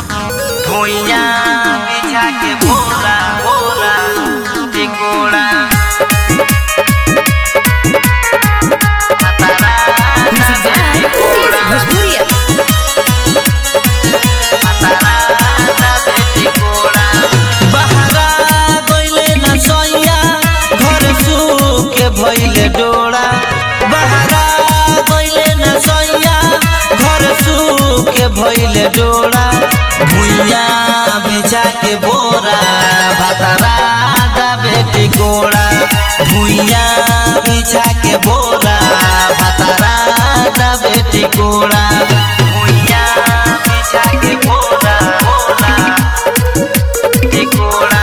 भुइया बिछा के बोरा बोरा टिकोड़ा भोजपुरिया बहरा गइले न सैया घर सूखे भइले डोरा बहरा गइले न सैया घर सूखे भइले डोरा भुइया बिछा के बोरा भतरा दाबे टिकोड़ा भुइया बिछा के बोरा भतरा दाबे टिकोड़ा भुइया बिछा के बोरा बोरा टिकोड़ा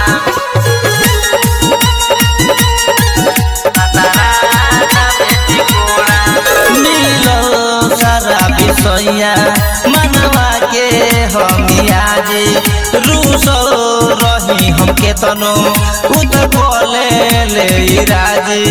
मिलो सारा विषया मनवा के हमिया जे रूसो रही हम के तनो उत बोले ले राजी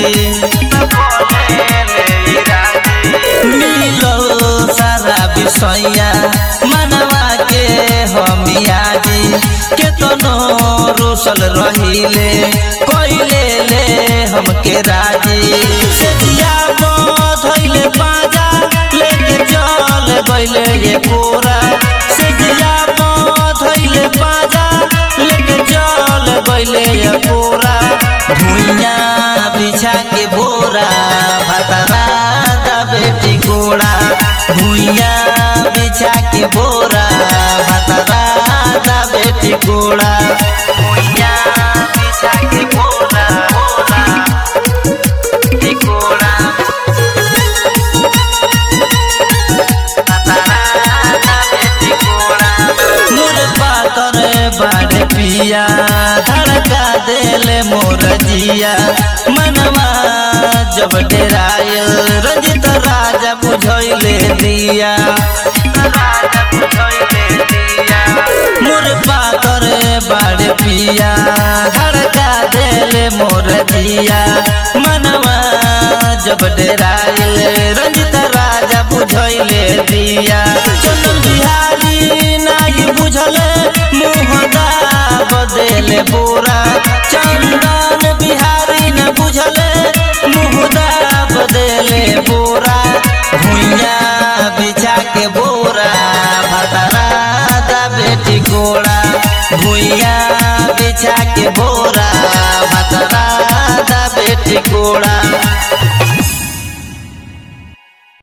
मिलो सारा विषया मनवा के हमिया जी केतनो रूसल रहिले कोइले ले हमके राजी सेजिया धइले पाजा लेके चल गइले ये पूरा सेजिया धइले पाजा लेके चल गइले ये पूरा भुइया बिछा के बोरा भतरा दबे टिकोड़ा भुइया बिछा के बोरा भतरा दबे टिकोड़ा भुइया बिछा के बोरा बोरा टिकोड़ा मोर पातर बाड़ पिया धड़का देले मोर जिया मनवा जब डेरायल रंजित राजा बुझैले दिया मोर पातर बाड़ पिया धड़का देले मोर जिया मनवा जब डेरायल रंजित राजा बुझैले दिया चंदन बिहारी नाही बुझले मुँह बदेले बोरा चंदन बिहारी न बुझले मुँह बदेले बोरा भुइया बिछा के बोरा भतरा दा बेटी गोड़ा भुइया बिछा के बोरा